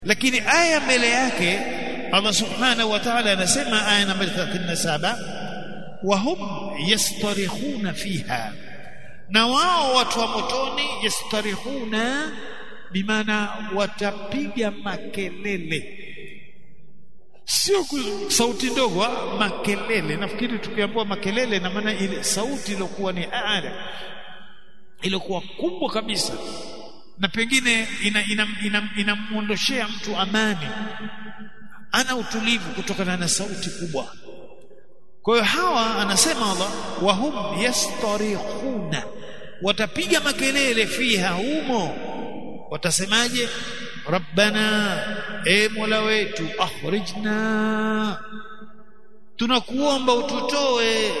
lakini aya mbele yake Allah subhanahu wa ta'ala anasema aya namba 37 wa hum yastarikhuna fiha na wao watu wa motoni yastarikhuna bimaana watapiga makelele sio sauti ndogo makelele nafikiri tukiambiwa makelele na maana ile sauti iliyokuwa ni ala iliyokuwa kubwa kabisa na pengine inamuondoshea ina, ina, ina mtu amani ana utulivu kutokana na sauti kubwa kwa hiyo hawa anasema Allah wa hum yastarikhuna watapiga makelele fiha humo watasemaje rabbana e mola wetu akhrijna tunakuomba ututoe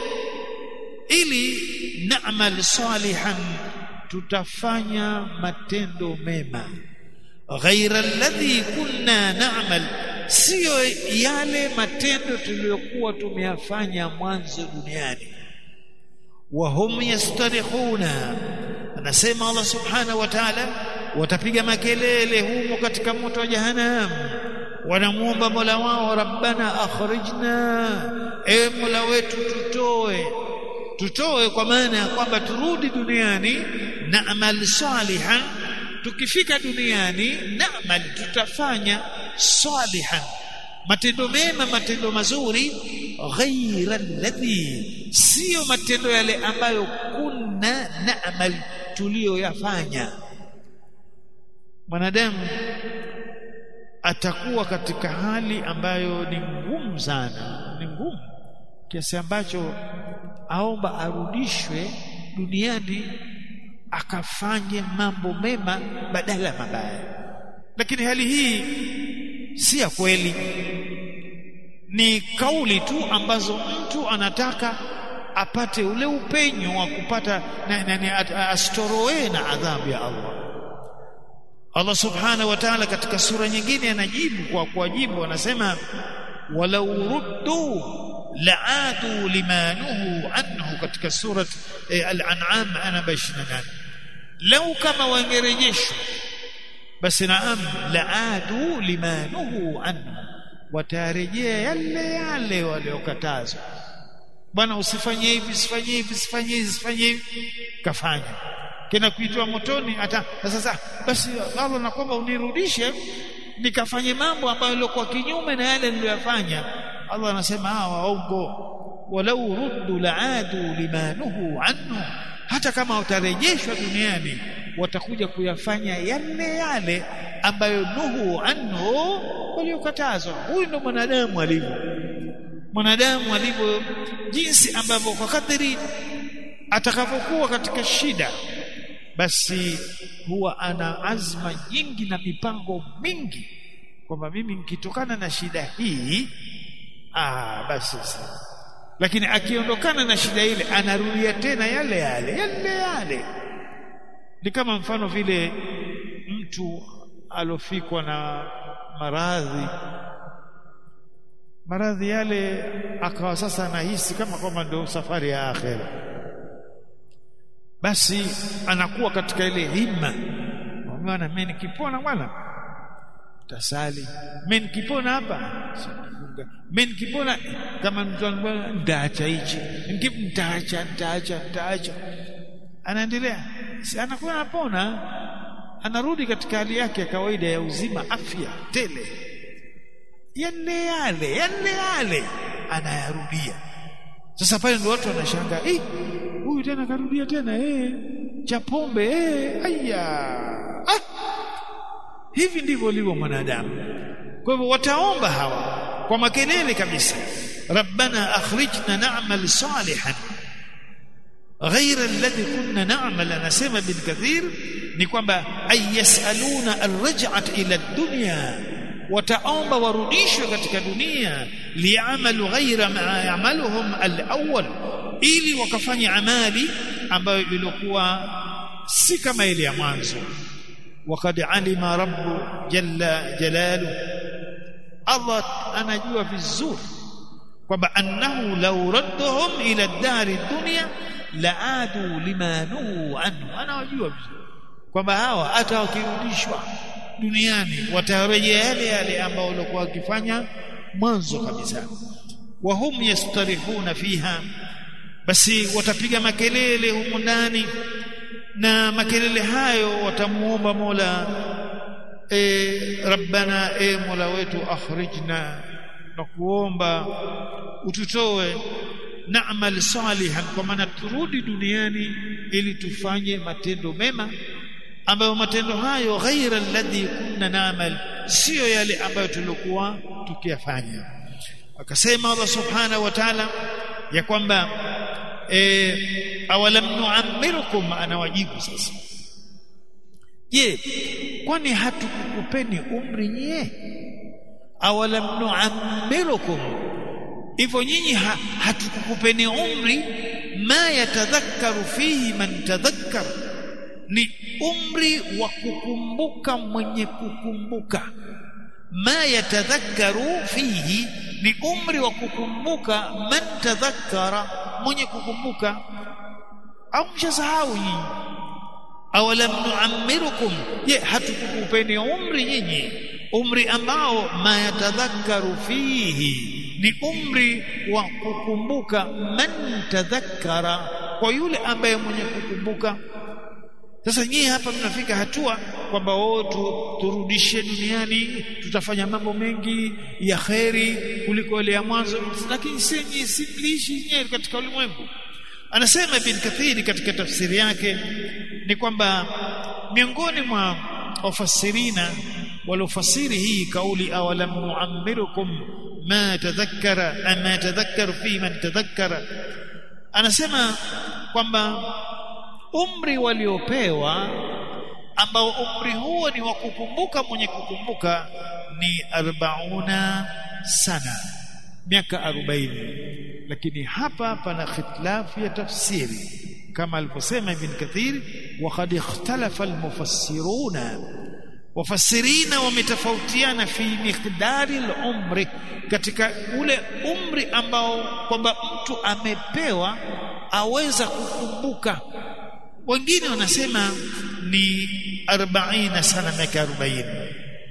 ili na'mal salihan tutafanya matendo mema ghaira alladhi kunna na'mal sio yale matendo tuliyokuwa tumeyafanya mwanzo duniani wa hum yastarikhuna anasema Allah subhanahu wa ta'ala watapiga makelele humo katika moto wa jahannam wanamuomba Mola wao rabbana akhrijna e Mola wetu tutoe tutoe kwa maana ya kwamba turudi duniani na'mal salihan tukifika duniani na'mal tutafanya salihan matendo mema matendo mazuri ghaira alladhi sio matendo yale ambayo kunna na'mal tuliyoyafanya mwanadamu atakuwa katika hali ambayo ni ngumu sana ni ngumu kiasi ambacho aomba arudishwe duniani akafanye mambo mema badala ya mabaya lakini hali hii si ya kweli ni kauli tu ambazo mtu anataka apate ule upenyo wa kupata na, na, astoroe na adhabu ya Allah Allah subhanahu wa ta'ala katika sura nyingine anajibu kwa kuwajibu anasema walau ruddu la'adu limanuhu anhu katika surat eh, al-an'am ana 28 lau kama wangerejeshwa basi naam la'adu limanuhu anhu watarejea yale yale waliokatazwa bwana usifanye hivi usifanye hivi usifanye hivi usifanye hivi kafanya kena kuitwa motoni hata sasa basi Allah nakwamba unirudishe nikafanye mambo ambayo yalikuwa kinyume na yale niliyofanya Allah anasema hawa waongo walau ruddu laadu limanuhu anhu hata kama utarejeshwa duniani watakuja kuyafanya yale yale ambayo nuhu anhu waliokatazwa huyu ndo mwanadamu alivyo mwanadamu alivyo jinsi ambavyo kwa kadiri atakapokuwa katika shida basi huwa ana azma nyingi na mipango mingi kwamba mimi nikitokana na shida hii ah basi sawa lakini akiondokana na shida ile anarudia tena yale yale yale yale ni kama mfano vile mtu alofikwa na maradhi maradhi yale akawa sasa anahisi kama kwamba ndio safari ya akhera basi anakuwa katika ile himma bwana mimi nikipona bwana tasali mimi nikipona hapa sitafunga mimi nikipona kama mtu anambia ndaacha hichi nitaacha nitaacha nitaacha anaendelea si anakuwa anapona anarudi katika hali yake ya kawaida ya uzima afya tele yale yale yale yale anayarudia sasa pale ndio watu wanashangaa eh huyu tena karudia tena eh cha pombe eh aya ah hivi ndivyo alivyo mwanadamu kwa hivyo wataomba hawa kwa makelele kabisa rabbana akhrijna na'mal salihan غير الذي كنا نعمل anasema bin kathir ni kwamba ay yasaluna arraj'at ila dunya wataomba warudishwe katika dunia li'amalu ghayra ma ya'maluhum al-awwal ili wakafanya amali ambayo ilikuwa si kama ile ya mwanzo وقد علم رب جل جلاله Allah anajua vizuri kwamba annahu law radduhum ila dari dunya laadu limanuhu anhu anawajua vizuri kwamba hawa hata wakirudishwa duniani watarejea yale yale ambao walikuwa wakifanya mwanzo kabisa wa hum yastarihuna fiha basi watapiga makelele humu ndani na makelele hayo watamuomba Mola e, rabbana e Mola wetu akhrijna na kuomba ututoe na'mal salihan kwa maana turudi duniani ili tufanye matendo mema ambayo matendo hayo ghaira alladhi kunna na'mal sio yale ambayo tulikuwa tukiyafanya akasema Allah subhanahu wa ta'ala ya kwamba e, awalam nu'ammirukum anawajibu sasa je kwani hatukukupeni umri nyie awalam nu'ammirukum hivyo nyinyi ha, hatukukupeni umri ma yatadhakkaru fihi man tadhakkar ni umri wa kukumbuka mwenye kukumbuka ma yatadhakkaru fihi ni umri wa kukumbuka man tadhakkara mwenye kukumbuka au mshasahau nyinyi awalam nuammirukum je hatukukupeni umri nyinyi umri ambao ma yatadhakkaru fihi ni umri wa kukumbuka man tadhakkara kwa yule ambaye mwenye kukumbuka sasa nyie hapa mnafika hatua kwamba wao tu, turudishe duniani tutafanya mambo mengi ya kheri kuliko ile ya mwanzo lakini si nyinyi simliishi nyie katika ulimwengu anasema ibn kathiri katika tafsiri yake ni kwamba miongoni mwa wafasirina waliofasiri hii kauli awalam nuammirukum ma tadhakkara ama tadhakkaru fi man tadhakkara anasema kwamba umri waliopewa ambao umri huo ni wa kukumbuka mwenye kukumbuka ni arbauna sana miaka arobaini lakini hapa pana khitilafu ya tafsiri kama alivyosema ibn kathir wa qad ikhtalafa almufassiruna wafasirina wametofautiana fi miqdari al-umri katika ule umri ambao kwamba mtu amepewa aweza kukumbuka wengine wanasema ni 40 sana miaka 40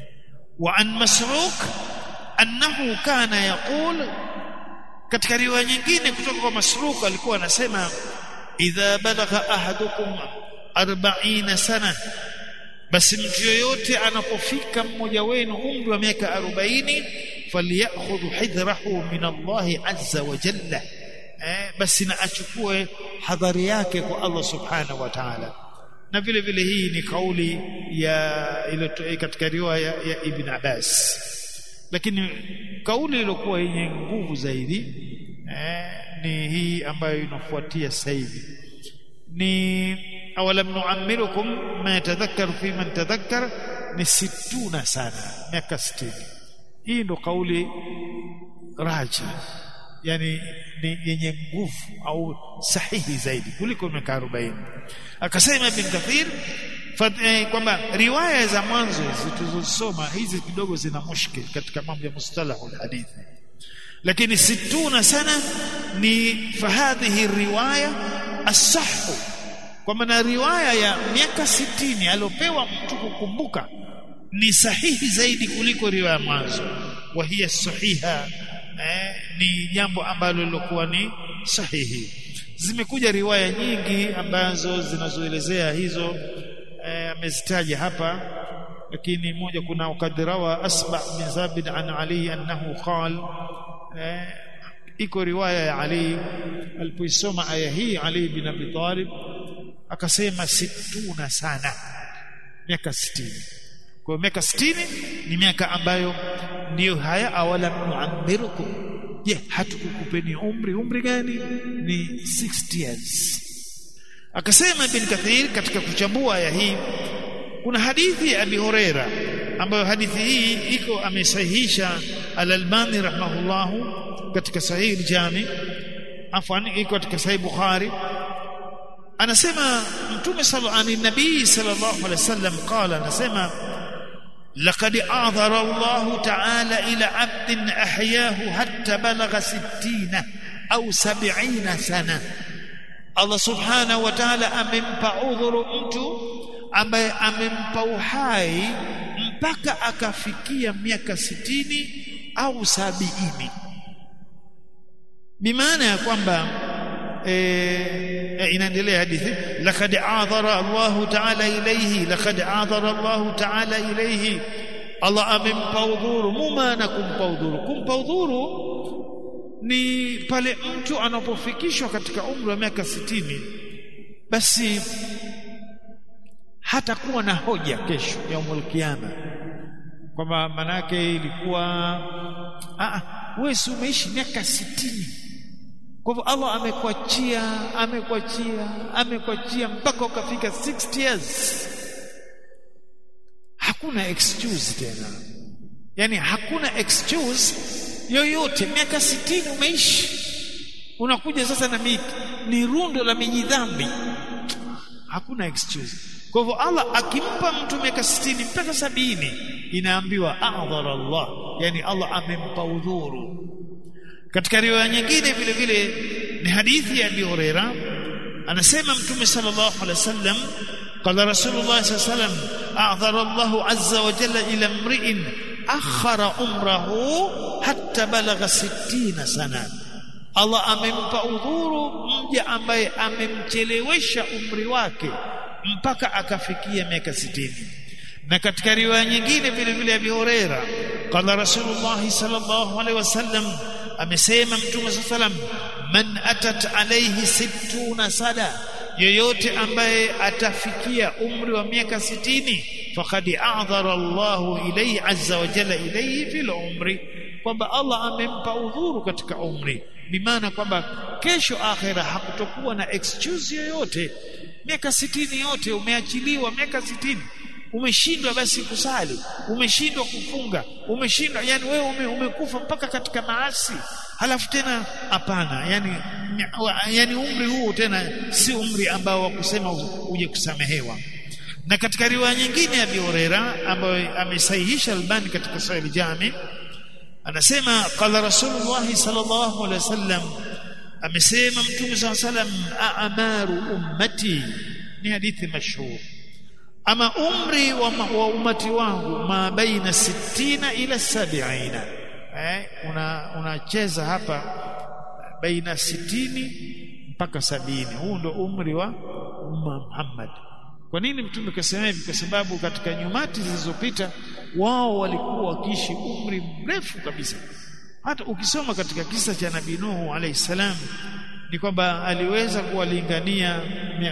wa an masruq annahu kana yaqul katika riwaya nyingine kutoka kwa masruq alikuwa anasema idha balagha ahadukum 40 sana basi mtu yoyote anapofika mmoja wenu umri wa miaka 40 falyakhudhu hidrahu min Allah azza wa jalla eh, basi na achukue hadhari yake kwa Allah subhanahu wa ta'ala na vile vile hii ni kauli ya ile katika riwaya ya, ya Ibn Abbas lakini kauli iliyokuwa yenye nguvu zaidi eh, ni hii ambayo inafuatia sasa hivi ni awalam nuammirukum ma yatadhakkaru fi man tadhakkar ni situna sana miaka 60 hii ndo kauli raja yani ni yenye nguvu au sahihi zaidi kuliko miaka 40 akasema ibn kathir kwamba riwaya za mwanzo zilizosoma hizi kidogo zina mushkil katika mambo ya mustalahu hadithi lakini situna sana ni fahadhihi riwaya as-sahhu kwa maana riwaya ya miaka sitini aliopewa mtu kukumbuka ni sahihi zaidi kuliko riwaya mwanzo wa hiya sahiha eh, ni jambo ambalo lilokuwa ni sahihi zimekuja riwaya nyingi ambazo zinazoelezea hizo amezitaja eh, hapa lakini moja kuna ukadirawa asba bin zabid an ali annahu qal eh, iko riwaya ya ali alipoisoma aya hii ali bin abi talib akasema situna sana miaka 60 kwa miaka 60 ni miaka ambayo ndiyo haya awala nuammirukum je hatukukupeni umri umri gani ni 60 years akasema ibn kathir katika kuchambua aya hii kuna hadithi ya abi huraira ambayo hadithi hii iko amesahihisha al-albani rahimahullahu katika sahih al-jami afwan iko katika sahih bukhari anasema mtume sallallahu alaihi nabii sallallahu alaihi wasallam qala anasema لقد أعذر الله تعالى إلى عبد أحياه حتى بلغ ستين أو سبعين سنة الله سبحانه وتعالى أممpa udhuru mtu ambaye amempa uhai mpaka akafikia miaka sitini au sabiini bimaana ya kwamba e, inaendelea hadithi laqad adhara Allah ta'ala ilayhi laqad adhara Allah ta'ala ilayhi Allah amempa udhuru mumana kumpa udhuru kumpa udhuru ni pale mtu anapofikishwa katika umri wa miaka sitini basi hatakuwa na hoja kesho ya umul kiyama kwamba manake ilikuwa ah wewe si umeishi miaka sitini kwa hivyo Allah amekuachia amekuachia amekuachia mpaka ukafika 60 years hakuna excuse tena yani hakuna excuse yoyote miaka sitini umeishi unakuja sasa na miki ni rundo la mijidhambi hakuna excuse kwa hivyo Allah akimpa mtu miaka sitini mpaka sabini inaambiwa a'dhara Allah yani Allah amempa udhuru katika riwaya nyingine vile vile ni hadithi ya Abi Huraira anasema mtume sallallahu alaihi wasallam qala rasulullah sallallahu alaihi wasallam a'dhara Allah azza wa jalla ila mri'in akhara umrahu hatta balagha 60 sana Allah amempa udhuru mja ambaye amemchelewesha umri wake mpaka akafikia miaka 60 na katika riwaya nyingine vile vile Abi Huraira qala rasulullah sallallahu alaihi wasallam amesema mtume sallam man atat alayhi sittuna sada yoyote ambaye atafikia umri wa miaka sitini faqad a'dhara Allahu ilayhi azza wa jalla ilayhi fil umri kwamba Allah amempa udhuru katika umri bimaana kwamba kesho akhera hakutokuwa na excuse yoyote miaka sitini yote umeachiliwa miaka sitini umeshindwa basi kusali umeshindwa kufunga umeshindwa yani wewe ume, umekufa mpaka katika maasi halafu tena hapana yani yani umri huu tena si umri ambao wa kusema uje kusamehewa na katika riwaya nyingine ya Abi Huraira ambayo amesahihisha Albani katika Sahih Jami anasema qala Rasulullah sallallahu alaihi wasallam amesema Mtume sallallahu alaihi wasallam a'maru ummati ni hadithi mashhur ama umri wa, wa umati wangu ma baina sittina ila sabiina eh una unacheza hapa baina sitini mpaka sabini huu ndo umri wa umma Muhammad kwa nini mtume kasema hivi kwa sababu katika nyumati zilizopita wao walikuwa wakiishi umri mrefu kabisa hata ukisoma katika kisa cha nabii Nuhu alayhi salam ni kwamba aliweza kuwalingania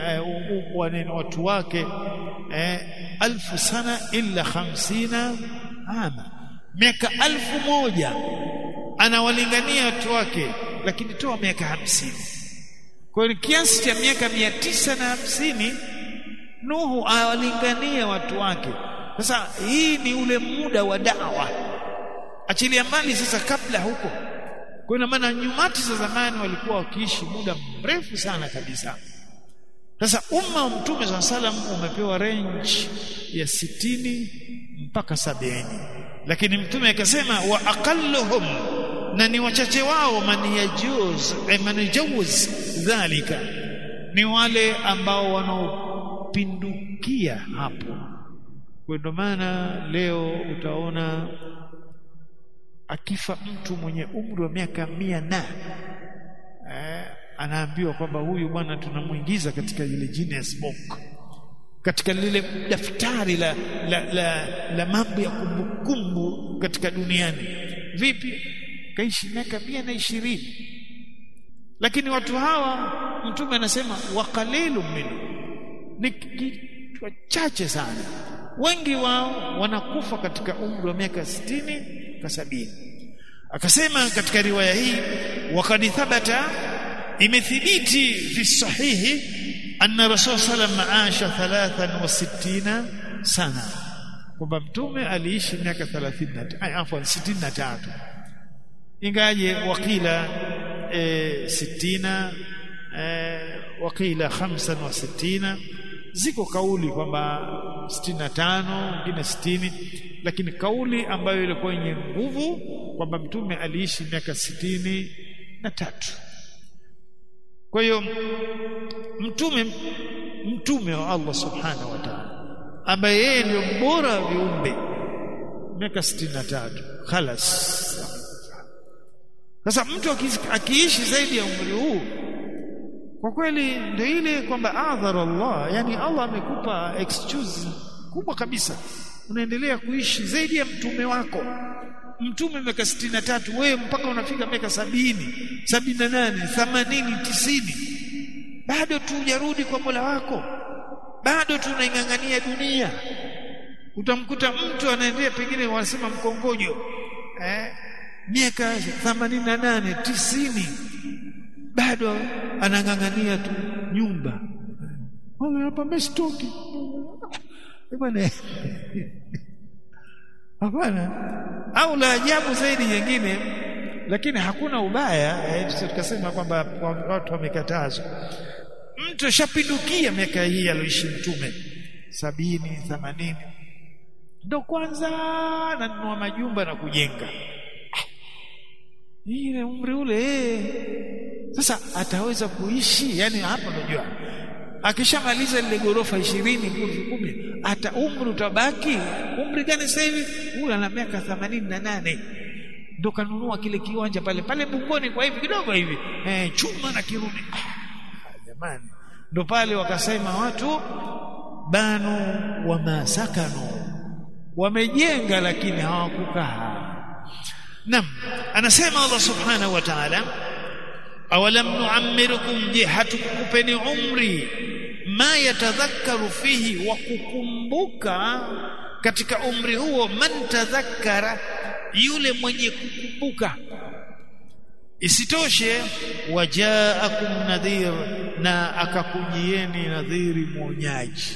watu wake eh, alfu sana illa hamsina ama miaka alfu moja anawalingania watu wake lakini toa miaka hamsini kwa hiyo kiasi cha miaka mia tisa na hamsini Nuhu awalingania watu wake sasa hii ni ule muda wa dawa achilia mbali sasa kabla huko kwa ina maana nyumati za zamani walikuwa wakiishi muda mrefu sana kabisa sasa umma wa mtume saa salam umepewa range ya sitini mpaka sabini lakini mtume akasema wa aqalluhum na ni wachache wao man yajuz man yajuz dhalika ni wale ambao wanaopindukia hapo kwa ndio maana leo utaona akifa mtu mwenye umri wa miaka mia na eh, anaambiwa kwamba huyu bwana tunamuingiza katika ile Guinness Book katika lile daftari la, la, la, la mambo ya kumbukumbu katika duniani vipi kaishi miaka mia na ishirini lakini watu hawa mtume anasema waqalilu minhu ni kitu wachache sana wengi wao wanakufa katika umri wa miaka sitini ka sabini akasema katika riwaya hii wakad thabata imethibiti fi sahihi anna rasul sallam aasha 63 sana kwamba mtume aliishi miaka 30 afwan 63 ingaje wakila e, 60 e, wakila 65 ziko kauli kwamba 65 nyingine 60 lakini kauli ambayo ilikuwa yenye nguvu kwamba mtume aliishi miaka sitini na tatu kwa hiyo mtume mtume wa Allah subhanahu wa ta'ala ambaye yeye ndio mbora wa viumbe miaka 63 khalas sasa mtu akiishi zaidi ya umri huu kwa kweli ndio ile kwamba adhara Allah yani Allah amekupa excuse kubwa kabisa unaendelea kuishi zaidi ya mtume wako mtume miaka 63 wewe mpaka unafika miaka sabini sabini na nane themanini tisini bado tu hujarudi kwa Mola wako bado tunaingangania dunia utamkuta mtu anaendelea pengine wanasema mkongojo eh miaka 88 90 bado anangangania tu nyumba wala hapa mestoki bwana hapana au la ajabu zaidi nyingine lakini hakuna ubaya eh, tukasema kwamba watu wamekatazwa mtu ashapindukia miaka hii aliyoishi mtume sabini themanini ndo kwanza nanunua majumba na kujenga ile umri ule sasa ataweza kuishi yani hapa unajua akishamaliza lile gorofa ishirini kumi ata umri utabaki umri gani sasa hivi huyu ana miaka themanini na nane ndo kanunua kile kiwanja pale pale Bungoni kwa hivi kidogo hivi eh, chuma na kirudi ah, jamani ndo pale wakasema watu banu wa masakanu wamejenga lakini hawakukaa nam anasema Allah subhanahu wa ta'ala awalam nu'ammirukum je hatukukupeni umri ma yatadhakkaru fihi wa kukumbuka katika umri huo man tadhakkara yule mwenye kukumbuka isitoshe wajaakum nadhir na akakujieni nadhiri mwonyaji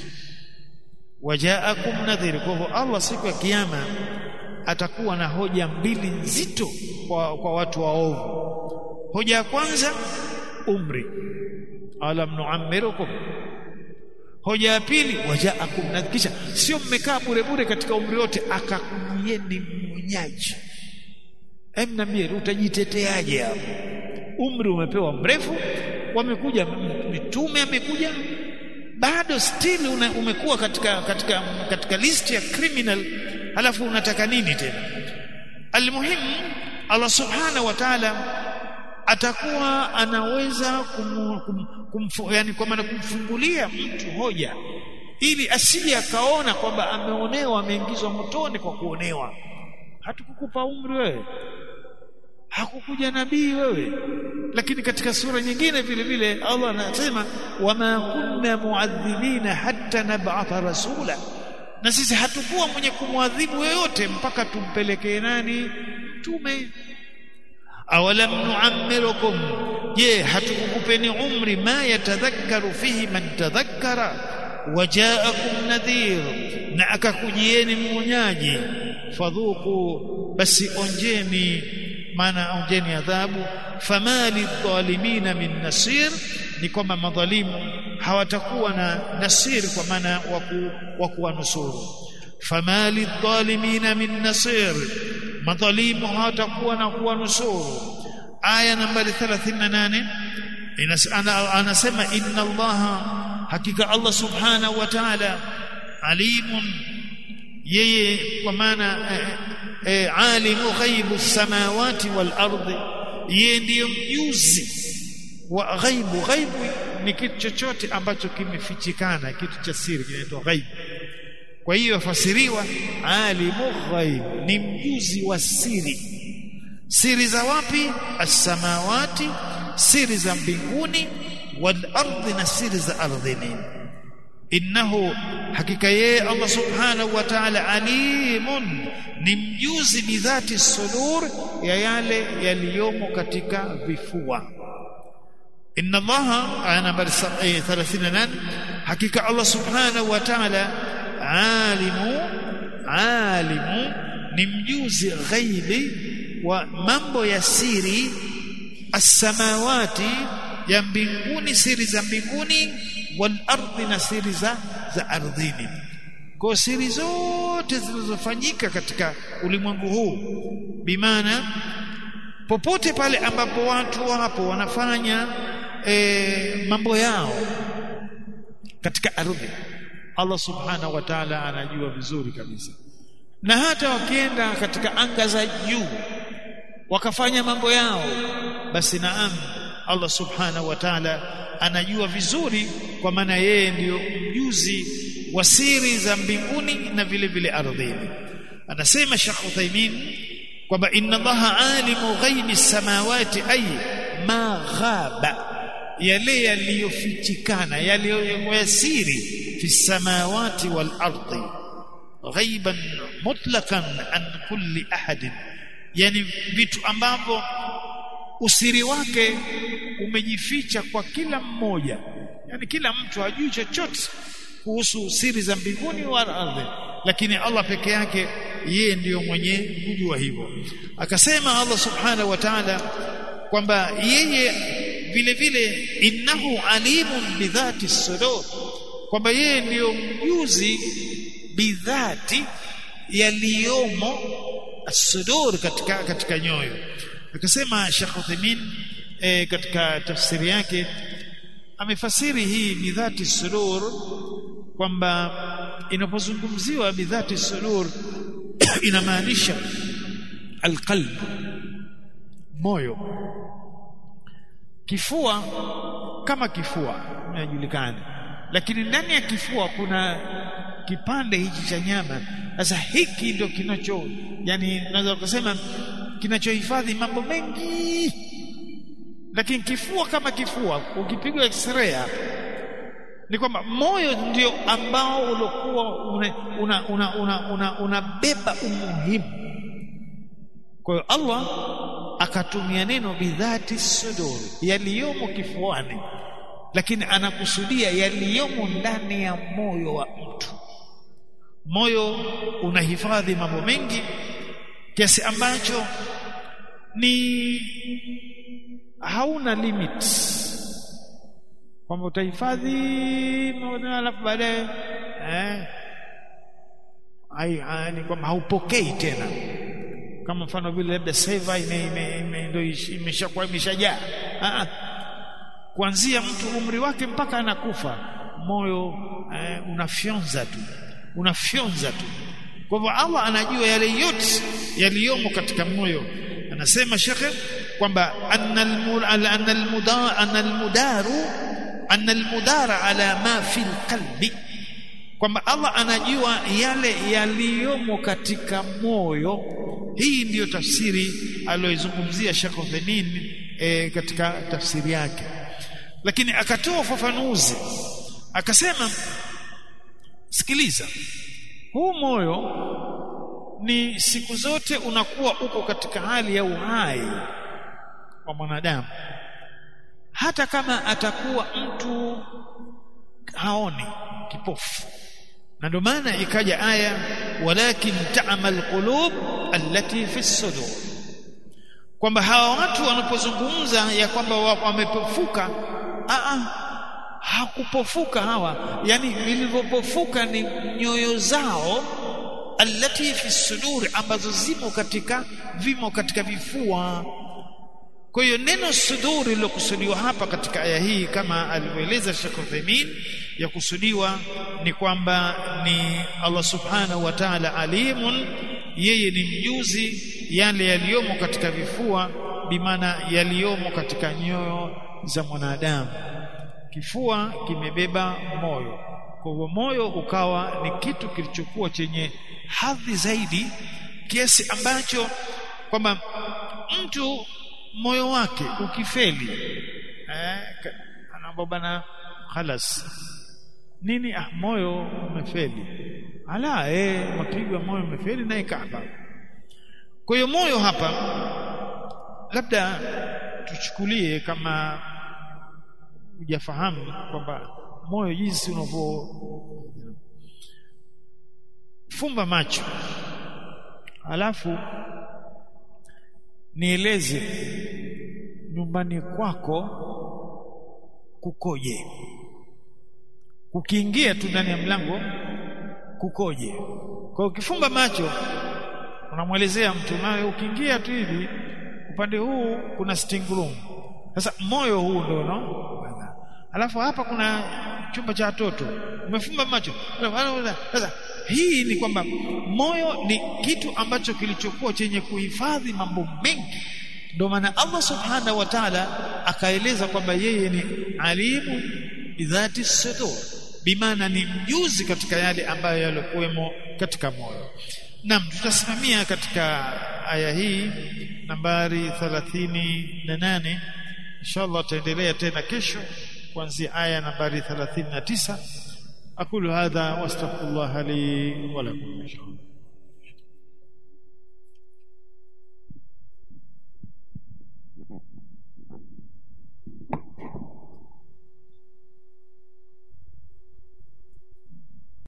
wajaakum nadhir kwa hivyo Allah siku ya kiyama atakuwa na hoja mbili nzito kwa, kwa watu waovu hoja ya kwanza umri alam nuammirukum hoja ya pili wajaakum nadhir kisha sio mmekaa bure bure katika umri wote akakujieni mwonyaji Hem niambie utajiteteaje hapo? Umri umepewa mrefu, wamekuja mitume amekuja bado still una, umekuwa katika katika katika list ya criminal halafu unataka nini tena? Almuhimu Allah Subhanahu wa Ta'ala atakuwa anaweza kum, kum, kum, yani kwa maana kumfungulia mtu hoja ili asije akaona kwamba ameonewa ameingizwa motoni kwa kuonewa hatukukupa umri wewe hakukuja nabii wewe lakini katika sura nyingine vile vile Allah anasema wama kunna muadhibina hatta nab'atha rasula na sisi hatukuwa mwenye kumwadhibu yoyote mpaka tumpelekee nani tume awalam nu'ammirukum je hatukukupeni umri ma yatadhakkaru fihi man tadhakkara wajaakum nadhir na akakujieni mwonyaji fadhuku basi onjeni maana onjeni adhabu famali dhalimina min nasir ni kwamba madhalimu hawatakuwa na nasir kwa maana wa kuwanusuru famali dhalimina min nasir madhalimu hawatakuwa na kuwanusuru aya nambari 38 anasema inna allaha hakika allah subhanahu wa ta'ala alimun yeye kwa maana eh, eh, alimu ghaibu samawati wal ardi yeye ndiyo mjuzi wa ghaibu ghaibu ni kitu chochote ambacho kimefichikana kitu cha siri kinaitwa ghaibu kwa hiyo fasiriwa alimu ghaib ni mjuzi wa siri siri za wapi as-samawati siri za mbinguni wal ardi na siri za ardhini innahu hakika yeye Allah subhanahu wa ta'ala alimun ni mjuzi bidhati sudur ya yale yaliyomo katika vifua inna Allah aya nambari 38 hakika Allah subhanahu wa ta'ala alimu alimu ni mjuzi ghaibi wa mambo ya siri as-samawati ya mbinguni siri za mbinguni wal ardi na siri za za ardhini kwa siri zote zilizofanyika katika ulimwengu huu bimaana popote pale ambapo watu wapo wanafanya e, mambo yao katika ardhi Allah subhanahu wa ta'ala anajua vizuri kabisa na hata wakienda katika anga za juu wakafanya mambo yao basi naam Allah subhanahu wa ta'ala anajua vizuri kwa maana yeye ndiyo mjuzi wa siri za mbinguni na vile vile ardhini anasema Sheikh Uthaymeen kwamba inna Allaha alimu ghaibi samawati ay ma ghaba yale yaliyofichikana yaliyoyasiri fi samawati wal ardi ghaiban mutlaqan an kulli ahadin yani vitu ambavyo usiri wake umejificha kwa kila mmoja yani kila mtu hajui chochote kuhusu siri za mbinguni wala ardhi lakini Allah peke yake yeye ndiyo mwenye kujua hivyo akasema Allah subhanahu wa ta'ala kwamba yeye vile vile innahu alimun bidhati sudur kwamba yeye ndiyo mjuzi bidhati yaliyomo sudur katika katika nyoyo akasema Sheikh Uthaymeen e, katika tafsiri yake amefasiri hii bidhati sudur kwamba inapozungumziwa bidhati sudur inamaanisha alqalb moyo kifua kama kifua inajulikana lakini ndani ya kifua kuna kipande hichi cha nyama sasa hiki ndio kinacho yani naweza kusema kinachohifadhi mambo mengi lakini kifua kama kifua ukipigwa x-ray hapa ni kwamba moyo ndio ambao uliokuwa unabeba una, una, una, una, una umuhimu kwa hiyo Allah akatumia neno bidhati sudur yaliyomo kifuani lakini anakusudia yaliyomo ndani ya moyo wa mtu moyo unahifadhi mambo mengi kiasi ambacho ni hauna limit kwamba utahifadhi alafu baadaye eh ai ni kwamba haupokei tena kama mfano vile labda seva ndio imeshakuwa imeshajaa kuanzia mtu umri wake mpaka anakufa moyo eh, unafyonza tu unafyonza tu kwa hivyo Allah anajua yale yote yaliyomo katika moyo anasema shekhe kwamba anna almudaru anna almudara ala ma fi alqalbi kwamba Allah anajua yale yaliyomo katika moyo hii ndiyo tafsiri aliyoizungumzia Sheikh Uthaymeen e, katika tafsiri yake lakini akatoa ufafanuzi akasema sikiliza huu moyo ni siku zote unakuwa uko katika hali ya uhai wa mwanadamu hata kama atakuwa mtu haoni kipofu na ndio maana ikaja aya walakin ta'mal qulub allati fi sudur kwamba hawa watu wanapozungumza ya kwamba wamepofuka a hakupofuka hawa yani vilivyopofuka ni nyoyo zao allati fi sudur ambazo zimo katika vimo katika vifua kwa hiyo neno suduri lilokusudiwa hapa katika aya hii kama alivyoeleza Sheikh Uthaymeen ya kusudiwa ni kwamba ni Allah subhanahu wa ta'ala alimun yeye ni mjuzi yale yaliyomo katika vifua bimaana yaliyomo katika nyoyo za mwanadamu kifua kimebeba moyo kwa hivyo moyo ukawa ni kitu kilichokuwa chenye hadhi zaidi kiasi ambacho kwamba mtu moyo wake ukifeli eh anaomba bana khalas nini ah moyo umefeli ala eh mapigo ya moyo umefeli na ikaba kwa hiyo moyo hapa labda tuchukulie kama hujafahamu kwamba moyo jinsi unavyo fumba macho alafu nieleze nyumbani kwako kukoje ukiingia tu ndani ya mlango kukoje kwa ukifumba macho unamwelezea mtu nawe ukiingia tu hivi upande huu kuna sitting room sasa moyo huu ndio no alafu hapa kuna chumba cha watoto umefumba macho sasa hii ni kwamba moyo ni kitu ambacho kilichokuwa chenye kuhifadhi mambo mengi ndio maana Allah subhanahu wa ta'ala akaeleza kwamba yeye ni alimu bidhati sudur bimaana ni mjuzi katika yale ambayo yalikuwemo katika moyo Naam tutasimamia katika aya hii nambari 38 inshallah tutaendelea tena kesho kuanzia aya nambari 39 aqulu hadha wastaghfirullah li wa lakum inshallah